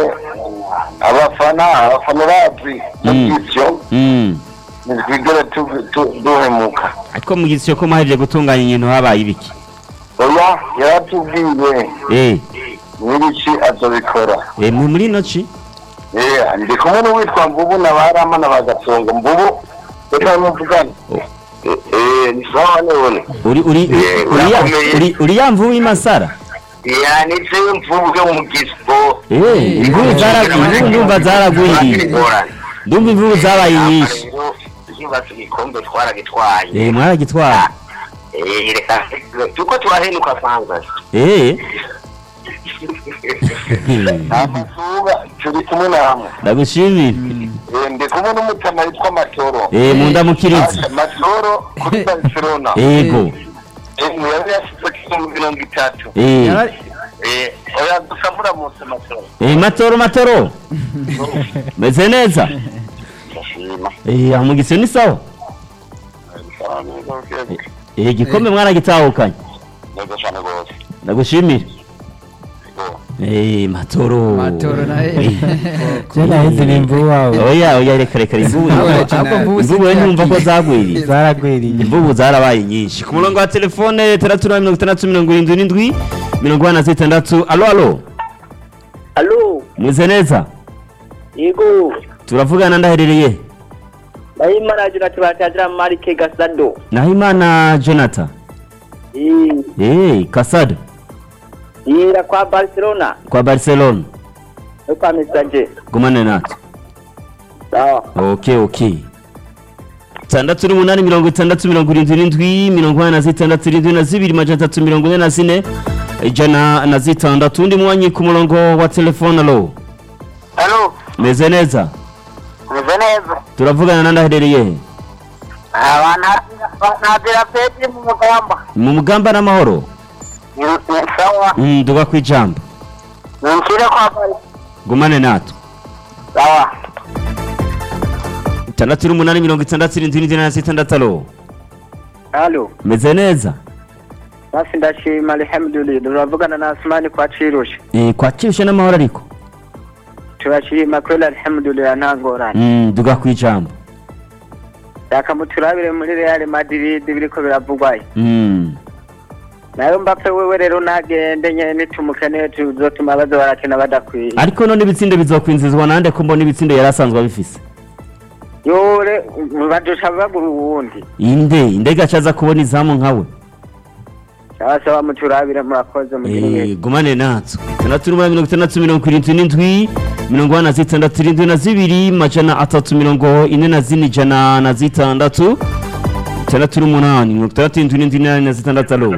abafana abafana bazi Mm. ivyo Mm. ntitwigere tu- tu- duhemuka ariko mu gisyo ko muhejeje gutunganya ibintu habaye ibiki oya yaratubwiye eh n'ibiki azobikora eh mu- muri ino ci Eh, ndi kumwe n'uwitwa mvubu na barama na bagatunga mvubu reka muvugane Oh. Eh, eh, ni sawa none uri uri Eh, uri ya- urakomeye. uri uri ya mvubu y'Imasara yanitse mvubu yo mu gispo eh imvubu zaraguye ndumva zaragwiriye ndumva imvubu zabaye nyinshi yubatse igikombe twaragitwaye eh mwaragitwara Eh, reka tuko turahenuka kwanza eh amasuba turi kumwe namwe ndagushimira Eh, ndi kumwe n'umutama witwa matoro eh munda mukirizi Asa, matoro kuri barcelona yego Eh, yari yashyize kuri mirongo itatu eh Yara- Eh, oya gusa muramutse matoro eh matoro matoro meze neza ndashima eh aho mu gisyo ni sawa eh igikombe mwaragitahukanye neza cyane rwose ndagushimira eh matoro matoro naye Cyaraheze ni imvubu wawe oya oya reka reka imvubu ahubwo mvubu imvubu we ntumva ko zagwiriye zaragwiriye imvubu zarabaye nyinshi ku murongo wa telefone itandatu na mirongo itandatu mirongo irindwi n'indwi mirongo ine na zitandatu alo alo Alo, mwize neza yego. turavugana ndaherereye Ndayimana Jonathan batazira Marike Gasado. nahimana jonathan Eh, eh kasado yira kwa Barcelona. kwa barcelona No kwa Messager. gumane natwe Sawa. ok ok itandatu n'umunani mirongo itandatu mirongo irindwi n'indwi mirongo ine na zitandatu irindwi na zibiri majana atatu mirongo ine na zine ijana na zitandatu undi mwanyi ku murongo wa telefone alo halo meze neza meze neza turavugana na ndaherereye he ntabwira petri mu mugamba mu mugamba n'amahoro ni sawa Mm, duga ku ijambo ninshyire kwa bari gumane natwe sawa itandatu n'umunani mirongo itandatu irindwi n'indwi na zitandatu alo Alo. meze neza Basi ndashima alhamdulillah. Turavugana na Asmani kwa Chirusha. Eh, kwakirusha n'amahoro ariko Turashima kweli alhamdulillah nta ngorane. Mm, duga ku ijambo Reka muturabire muri Real Madrid biriko biravugwayo. Mm. Nayo Mbappe wewe rero nagende nyene nitumukeneye tuzotuma baza barakina badakwiye. ariko none ibitsindo bizokwinzizwa nande ko mbona ibitsindo yari asanzwe abifise Yore badusha bagura uwundi. inde indege acaza kubona izamu nkawe Sawa sawa muturabire murakoze mugire Eh, neza. gumane natwe itandatu n'umunani mirongo itandatu mirongo irindwi n'indwi mirongo ine na zitandatu irindwi na zibiri majana atatu mirongo ine na zine ijana na zitandatu itandatu n'umunani mirongo itandatu irindwi n'indwi inani na zitandatu alo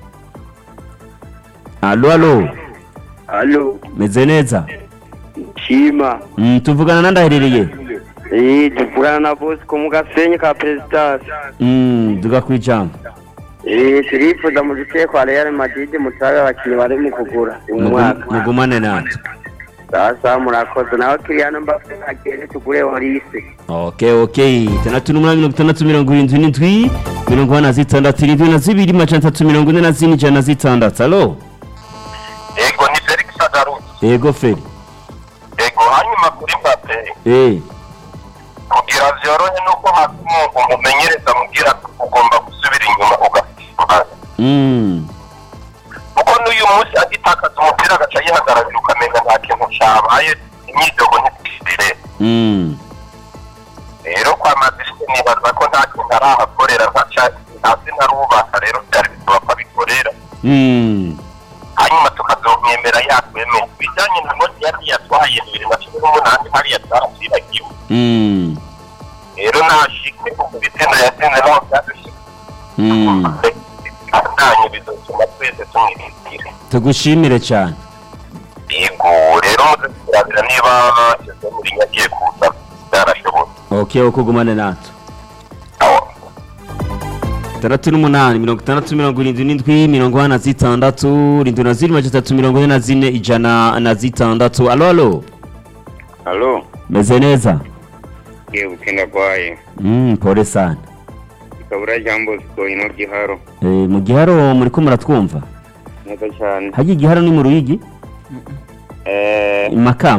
alo alo Alo. meze neza Shima. Mm, tuvugana na ndaherereye Eh, tuvugana na Bosco mu gasenyi ka President. Mm, duga ku ijambo Eh, turifuza mu gice kwa Real Madrid mutabe abakinnyi bari mu kugura uyu Mugu- mwaka. mugumane natwe Sasa murakoze nawe Kylian Mbappe agende tugure Olise. ok ok itandatu n'umunani mirongo itandatu mirongo irindwi n'indwi mirongo ine na zitandatu irindwi na zibiri majana atatu mirongo ine na zine ijana na zitandatu alo yego ni felix agarutse yego feri yego hanyuma kuri mbappe eh kugira vyorohe nuko hasi umuntu umumenyereza amubwira ko ugomba gusubira inyuma ugasimba mm. kuko n'uyu munsi agitakaza umupira agaca yihagararira ukamenya nta kintu cabaye imyidogo ntikisire Mm. rero kwa madrid nibaza ko nta kintu arahakorera ntaca hasi ntarubaka rero byari bisaba ko abikorera Mm. hanyuma tukazomwemera yakwemeye ibijyanye na moti yari yatwaye bibiri na cumi n'umunani hariya byarasibagiwe Mm. rero nashike kuko ibitendo yatsinze naho byadushika Mm. andanye bizotuma twese tumwirindira tugushimire cyane yego rero muze kurabira niba keze muri nyagiye kuza byarashobotse ok ukugumane natwe aho itandatu n'umunani mirongo itandatu mirongo irindwi n'indwi mirongo ine na zitandatu irindwi na zine majana atatu mirongo ine na zine ijana na zitandatu alo alo Halo, meze neza ye bukenda kwaye. mm, pole sana Ikabura jambo siko ino giharo. eh, mu giharo muriko muratwumva Neza cyane. harya igiharo ni mu ruyigi Eh, makamba